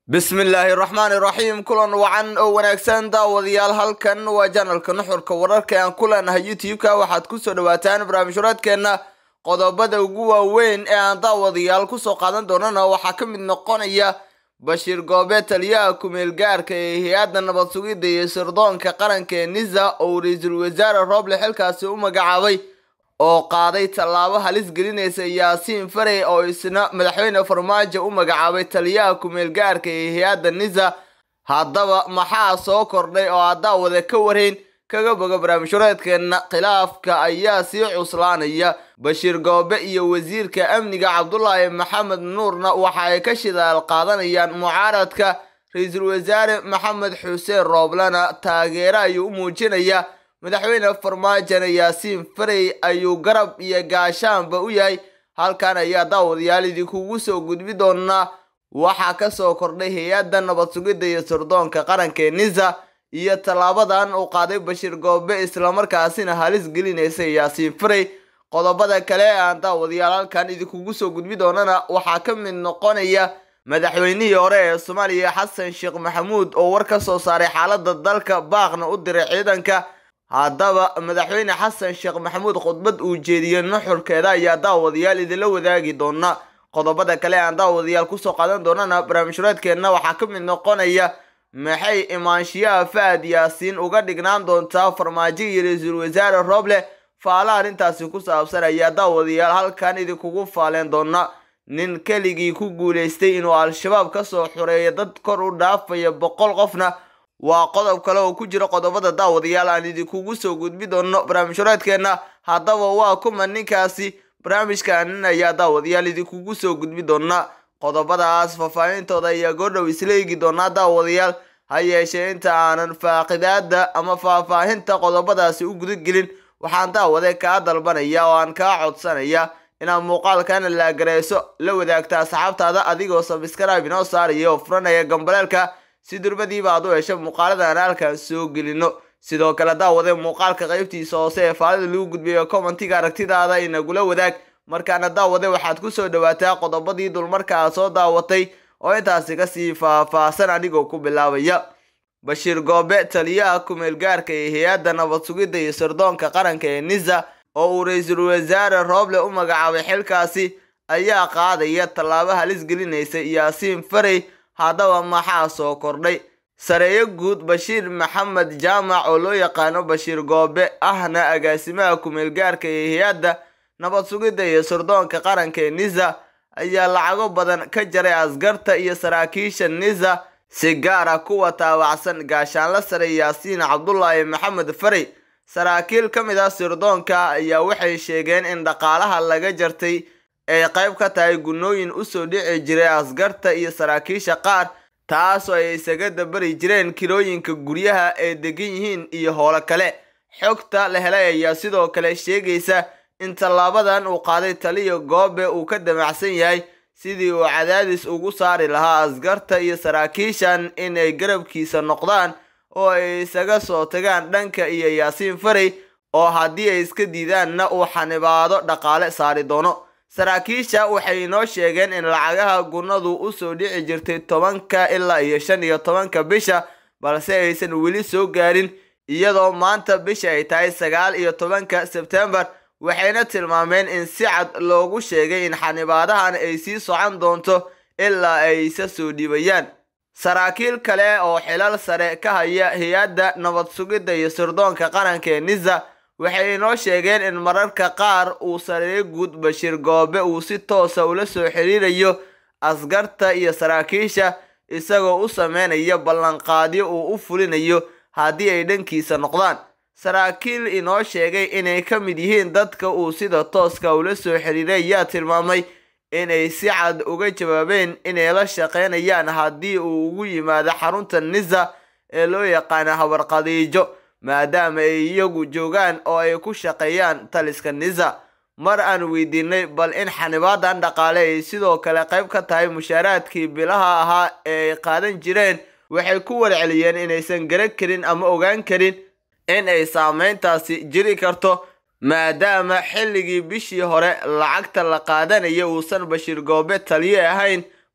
bismillaahi raxmaani raxiim kulan wacan oo wanaagsan daawadayaal halkan waa janalka nuxurka wararka aan ku leenahay youtube-ka waxaad kusoo dhawaataan barnaamijhuraadkeenna qodobada ugu waaweyn ee aan daawadayaal kusoo qaadan doonana waxaa ka mid noqonaya bashiir goobe taliyaha kumeel gaarka ee hay-adda nabad sugidda iyo sirdoonka qaranka ee nisa oo ra-iisul wasaare rooble xilkaasi u magacaabay oo qaaday tallaabo halis gelinaysa yaasiin farey oo isna madaxweyne farmaajo u magacaabay taliyaha kumeel gaarka ee hay-adda nisa haddaba maxaa soo kordhay oo haddaawada ka warhayn kaga boga barnaamijhureedkeenna khilaafka ayaa sii cuslaanaya bashiir goobe iyo wasiirka amniga cabdulaahi maxamed nuurna waxa ay ka shidaal qaadanayaan mucaaradka ra-iisul wasaare maxamed xuseen rooblena taageero ayuu u muujinayaa madaxweyne farmaajona yaasiin farey ayuu garab iyo gaashaanba u yahay halkan ayaa daawadayaal idinkugu soo gudbi doonaa waxaa kasoo kordhay hay-adda nabad sugidda iyo sirdoonka qaranka ee nisa iyo tallaabadan uu qaaday bashiir goobe islamarkaasina halis gelinaysa yaasiin farey qodobada kale ee aan daawadayaal halkan idinkugu soo gudbi doonana waxaa ka mid noqonaya madaxweynihii hore ee soomaaliya xasan sheekh maxamuud oo war ka soo saaray xaaladda dalka baaqna u diray ciidanka haddaba madaxweyne xasan sheekh maxamuud khudbad uu jeediyey nuxurkeeda ayaa daawadayaal idinla wadaagi doona qodobada kale aan daawadayaal kusoo qaadan doonana barnaamijhureedkeenna waxaa ka mid noqonaya maxay imaanshiyaha fahad yaasiin uga dhignaan doontaa farmaajo iyo ra-iisul wasaare rooble faala arrintaasi ku saabsan ayaa daawadayaal halkan idinkugu faaleen doona nin keligii ku guulaystay inuu al-shabaab kasoo xureeyo dad kor u dhaafaya boqol qofna waa qodob kale oo ku jira qodobada daawadayaal aan idinkugu soo gudbi doono barnaamijhureedkeenna haddaba waa kuma ninkaasi barnaamijkaanin ayaa daawadayaal idinkugu soo gudbi doona qodobadaas faahfaahintooda ayaa goordhow isla eegi doonaa daawadayaal ha yeeshee inta aanan faaqidaada ama faahfaahinta qodobadaasi u gudagelin waxaan daawade kaa dalbanaya oo aan kaa codsanaya inaad muuqaalkana laagareyso la wadaagta asxaabtaada adigoo sabskrib inoo saaraya oo furanaya gambaleelka si durbadiiba aad u hesho muuqaalada aan halkan soo gelino sidoo kale daawade muuqaalka qaybtiisa hoose ee faalida lagu gudbiyo commentiga aragtidaada inagula wadaag markaana daawade waxaad kusoo dhawaataa qodobadii dulmarka aad soo daawatay oo intaasi kasii faahfaahsan anigoo ku bilaabaya bashiir goobe taliyaha kumeel gaarka ee hay-adda nabad sugidda iyo sirdoonka qaranka ee nisa oo uu ra-iisul wasaare rooble u magacaabay xilkaasi ayaa qaadaya tallaabo halis gelinaysa yaasiin farey haddaba maxaa soo kordhay sareeyo guud bashiir maxamed jaamac oo loo yaqaano bashiir goobe ahna agaasimaha kumeel gaarka ee hay-adda nabad sugidda iyo sirdoonka qaranka ee nisa ayaa lacago badan ka jaray askarta iyo saraakiisha nisa si gaar ah kuwa taawacsan gaashaanla sare yaasiin cabdulaahi maxamed farey saraakiil ka mid ah sirdoonka ayaa waxay sheegeen in dhaqaalaha laga jartay ay qayb ka tahay gunooyin usoo dhici jiray askarta iyo saraakiisha qaar taasoo ay isaga dabari jireen kirooyinka guryaha ay degan yihiin iyo howlo kale xogta la helay ayaa sidoo kale sheegaysa in tallaabadan uu qaaday taliya goobe uu ka damacsan yahay sidii uu cadaadis ugu saari lahaa askarta iyo saraakiishan inay garabkiisa noqdaan oo ay isaga soo tagaan dhanka iyo yaasiin farey oo haddii ay iska diidaanna uu xanibaado dhaqaale saari doono saraakiisha waxay inoo sheegeen in lacagaha gunadu usoo dhici jirtay tobanka ilaa iyo shan iyo tobanka bisha balse aysan weli soo gaarin iyadoo maanta bisha ay tahay sagaal iyo tobanka sebtembar waxayna tilmaameen in si cad loogu sheegay in xanibaadahan ay sii socon doonto ilaa ay isa soo dhiibayaan saraakiil kale oo xilal sare ka haya hay-adda nabad sugidda iyo sirdoonka qaranka ee nisa waxay inoo sheegeen in mararka qaar uu sareeyo guud bashiir goobe uu si toosa ula soo xiriirayo askarta iyo saraakiisha isagoo u sameynaya ballanqaadyo uu u fulinayo haddii ay dhankiisa noqdaan saraakiil inoo sheegay inay ka mid yihiin dadka uu sida tooska ula soo xiriiray ayaa tilmaamay inay si cad uga jawaabeen inay la shaqeynayaan haddii uu ugu yimaado xarunta nisa ee loo yaqaano habarqadiijo maadaama ay iyagu joogaan oo ay ku shaqeeyaan taliska nisa mar aan weydiinay bal in xanibaadan dhaqaale ay sidoo kale qayb ka tahay mushaaraadkii bilaha ahaa ee ay qaadan jireen waxay ku warceliyeen inaysan garan karin ama ogaan karin in ay saameyntaasi jiri karto maadaama xilligii bishii hore lacagta la qaadanaya uusan bashiir goobe taliye ahayn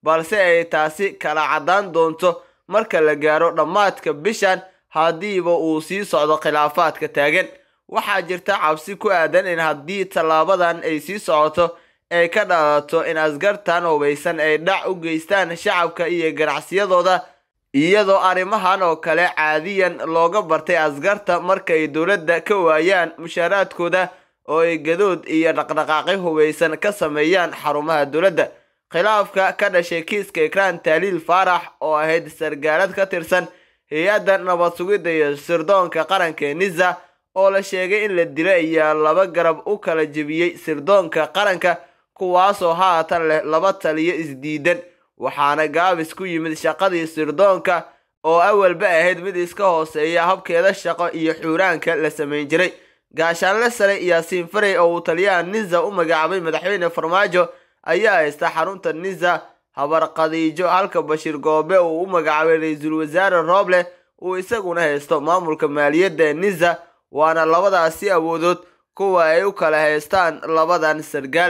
balse ay taasi kala caddaan doonto marka la gaaro dhammaadka bishan haddiiba uu sii socdo khilaafaadka taagan waxaa jirta cabsi ku aadan in haddii tallaabadan ay sii socoto ay ka dhalato in askartan hubaysan ay dhac u geystaan shacabka iyo ganacsiyadooda iyadoo arrimahan oo kale caadiyan looga bartay askarta markay dowladda ka waayaan mushaaraadkooda oo ay gadood iyo dhaqdhaqaaqyo hubaysan ka sameeyaan xarumaha dowladda khilaafka ka dhashay kiiska ikraan taaliil faarax oo ahayd sargaalad ka tirsan hay-adda nabad sugidda iyo sirdoonka qaranka ee nisa oo la sheegay in la dilay ayaa laba garab u kala jebiyey sirdoonka qaranka kuwaasoo haatan leh laba taliyo isdiidan waxaana gaabis ku yimid shaqadii sirdoonka oo awalba ahayd mid iska hooseeya habkeeda shaqo iyo xuuraanka la samayn jiray gaashaanle sare yaasiin farey oo uu taliyaha nisa u magacaabay madaxweyne farmaajo ayaa haysta xarunta nisa habar khadiijo halka bashiir goobe uu u magacaabay ra-iisul wasaare rooble uu isaguna haysto maamulka maaliyadda ee nisa waana labadaasi awoodood kuwa ay u kala haystaan labadan sargaal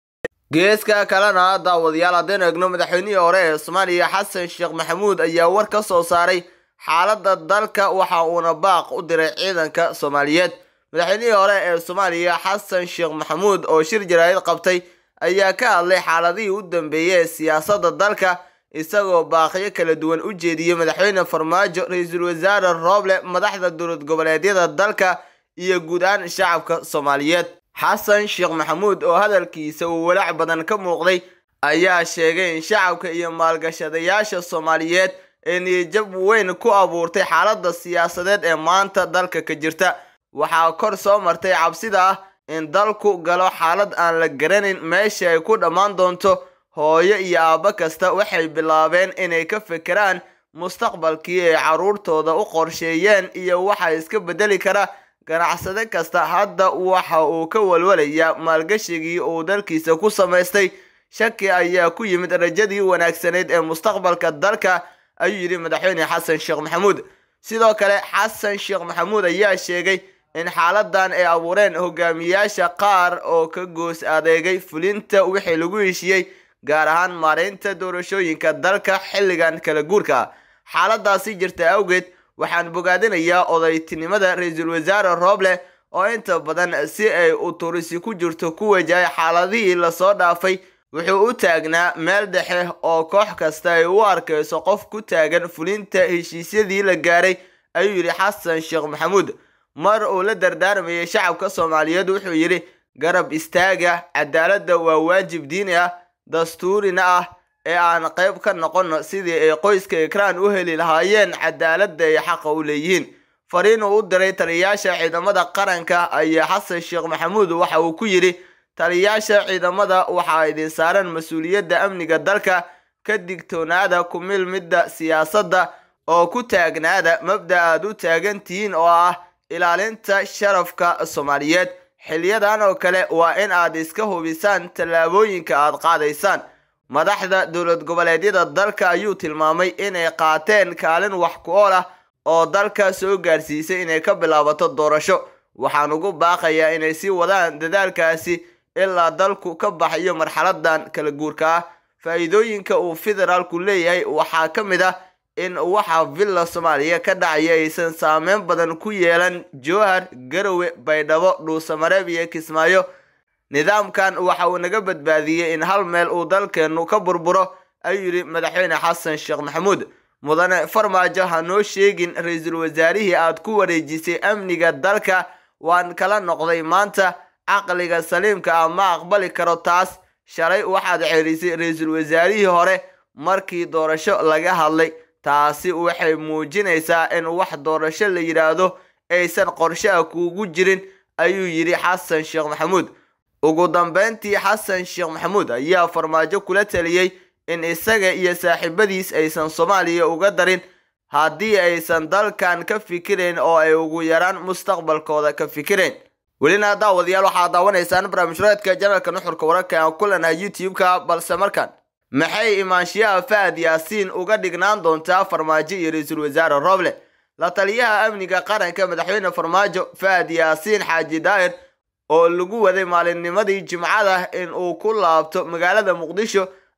geeska kalena daawadayaal haddaynu egno madaxweynihii hore ee soomaaliya xasan sheekh maxamuud ayaa war ka soo saaray xaaladda dalka waxa uuna baaq u diray ciidanka soomaaliyeed madaxweynihii hore ee soomaaliya xasan sheekh maxamuud oo shir jaraa'id qabtay ayaa ka hadlay xaaladihii u dambeeyey ee siyaasadda dalka isagoo baaqyo kala duwan u jeediyey madaxweyne farmaajo ra-iisul wasaare rooble madaxda dowlad goboleedyada dalka iyo guud ahaan shacabka soomaaliyeed xasan sheekh maxamuud oo hadalkiisa uu walaac badan ka muuqday ayaa sheegay in shacabka iyo maalgashadayaasha soomaaliyeed ee niyajab weyn ku abuurtay xaaladda siyaasadeed ee maanta dalka ka jirta waxaa kor soo martay cabsida ah in dalku galo xaalad aan la garanayn meesha ay ku dhammaan doonto hooyo iyo aabbo kasta waxay bilaabeen inay ka fekeraan mustaqbalkii ay carruurtooda u qorsheeyeen iyo waxa iska beddeli kara ganacsade kasta hadda waxa uu ka walwalayaa maalgashigii uu dalkiisa ku samaystay shaki ayaa ku yimid rajadii wanaagsanayd ee mustaqbalka dalka ayuu yidhi madaxweyne xasan sheekh maxamuud sidoo kale xasan sheekh maxamuud ayaa sheegay in xaaladan ay abuureen hogaamiyaasha qaar oo ka goos adeegay fulinta wixii lagu heshiyey gaar ahaan maareynta doorashooyinka dalka xilligan kala guurka ah xaaladaasi jirta awgeed waxaan bogaadinayaa odaytinimada ra-iisul wasaare rooble oo inta badan si ay uturisi ku jirto ku wajahay xaaladihii lasoo dhaafay wuxuu u taagnaa meel dhexe oo koox kasta ay u arkayso qof ku taagan fulinta heshiisyadii la gaaray ayuu yidhi xasan sheekh maxamuud mar uu la dardaarmayay shacabka soomaaliyeed wuxuu yidhi garab istaaga cadaaladda waa waajib diini ah dastuurina ah ee aan qayb ka noqono sidii ay qoyska ikraan u heli lahaayeen cadaaladda ay xaqa u leeyihiin fariin uu u diray taliyayaasha ciidamada qaranka ayaa xasan sheekh maxamuud waxa uu ku yidhi taliyayaasha ciidamada waxaa idin saaran mas-uuliyadda amniga dalka ka digtoonaada ku milmidda siyaasadda oo ku taagnaada mabda aad u taagan tihiin oo ah ilaalinta sharafka soomaaliyeed xiliyadan oo kale waa in aad iska hubisaan tallaabooyinka aad qaadaysaan madaxda dowlad goboleedyada dalka ayuu tilmaamay inay qaateen kaalin wax ku ool ah oo dalka soo gaarsiisay inay ka bilaabato doorasho waxaan ugu baaqayaa inay sii wadaan dadaalkaasi ilaa dalku ka baxayo marxaladan kala guurka ah faa'iidooyinka uu federaalku leeyahay waxaa ka mid ah in waxa villa soomaaliya ka dhacaya aysan saameyn badan ku yeelan jowhar garowe baydhabo dhuusamareeb iyo kismaayo nidaamkan waxa uu naga badbaadiyey in hal meel uu dalkeennu ka burburo ayuu yidhi madaxweyne xasan sheekh maxamuud mudane farmaajo ha noo sheegin ra-iisul wasaarihii aad ku wareejisay amniga dalka waan kala noqday maanta caqliga saliimka ah ma aqbali karo taas shalay waxaad ceelisay ra-iisul wasaarihii hore markii doorasho laga hadlay taasi waxay muujinaysaa in wax doorasho la yidhaahdo aysan qorshe ah kuugu jirin ayuu yidhi xasan sheekh maxamuud ugu dambeyntii xasan sheekh maxamuud ayaa farmaajo kula taliyey in isaga iyo saaxiibadiis aysan soomaaliya uga darin haddii aysan dalkan ka fikirayn oo ay ugu yaraan mustaqbalkooda ka fikirayn welina daawadayaal waxaad daawanaysaan barnaamijreedka janalka nuxurka wararka aan ku leenahay youtube-ka balse markaan maxay imaanshiyaha fahad yaasiin uga dhignaan doontaa farmaajo iyo ra-iisul wasaare rooble la taliyaha amniga qaranka madaxweyne farmaajo fahad yaasiin xaaji daa'ir oo lagu waday maalinnimadii jimcada in uu ku laabto magaalada muqdisho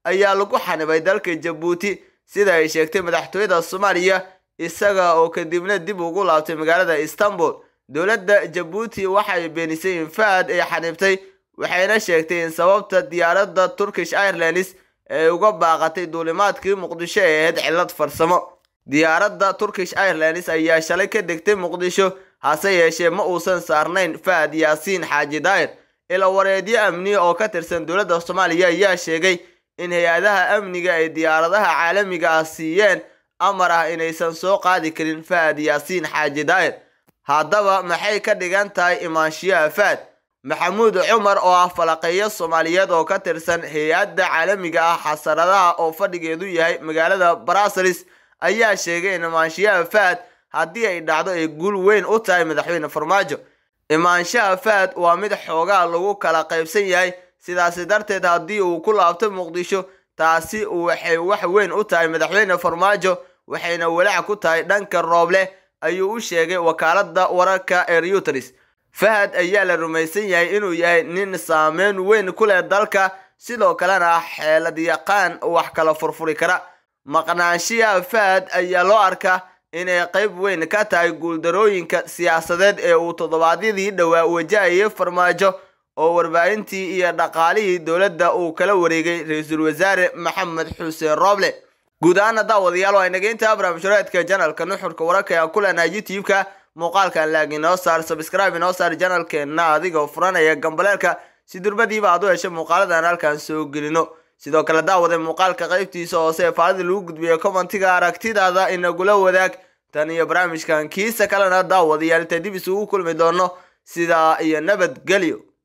ayaa lagu xanibay dalka jabuuti sida ay sheegtay madaxtooyada soomaaliya isaga oo kadibna dib ugu laabtay magaalada istanbul dowladda jabuuti waxay beenisay in fahad ay xanibtay waxayna sheegtay in sababta diyaaradda turkish airlines ay uga baaqatay duulimaadkii muqdisho ee ahayd cillad farsamo diyaaradda turkish airlines ayaa shalay ka degtay muqdisho hase yeeshee ma uusan saarnayn fahad yaasiin xaaji daayir ila wareedyo amni oo ka tirsan dowladda soomaaliya ayaa sheegay in hay-adaha amniga ay diyaaradaha caalamiga ah siiyeen amar ah inaysan soo qaadi karin fahad yaasiin xaaji daayir haddaba maxay ka dhigan tahay imaanshiyaha fahad maxamuud cumar oo ah falaqeeyo soomaaliyeed oo ka tirsan hay-adda caalamiga ah xasaradaha oo fadhigeedu yahay magaalada brasels ayaa sheegay in imaanshiyaha fahad haddii ay dhacdo ay guul weyn u tahay madaxweyne farmaajo imaanshaha fahad waa mid xoogaa lagu kala qaybsan yahay sidaasi darteed haddii uu ku laabto muqdisho taasi waxay wax weyn u tahay madaxweyne farmaajo waxayna walaac ku tahay dhanka rooble ayuu u sheegay wakaaladda wararka ee reuters fahad ayaa la rumaysan yahay inuu yahay nin saameyn weyn ku leh dalka sidoo kalena ah xeelad yaqaan wax kala furfuri kara maqnaanshiyaha fahad ayaa loo arkaa inay qayb weyn ka tahay guuldarooyinka siyaasadeed ee uu toddobaadyadii dhowaa wajahayay farmaajo oo warbaahintii iyo dhaqaalihii dowladda uu kala wareegay ra-iisul wasaare maxamed xuseen rooble guud ahaana daawadayaal waa inageynta barnaamijhoreedka janalka nuxurka wararka ee aan ku leenahay youtube-ka muuqaalkan laag inoo saar sabscribe inoo saar janalkeenna adigoo furanaya gambaleelka si durbadiiba aad u hesho muuqaaladan halkaan soo gelino sidoo kale daawade muuqaalka qaybtiisa hoose ee faalida lagu gudbiyo commentiga aragtidaada inagula wadaag tan iyo barnaamijkan kiisa kalena daawadayaal inta dib isugu kulmi doono sidaa iyo nabadgelyo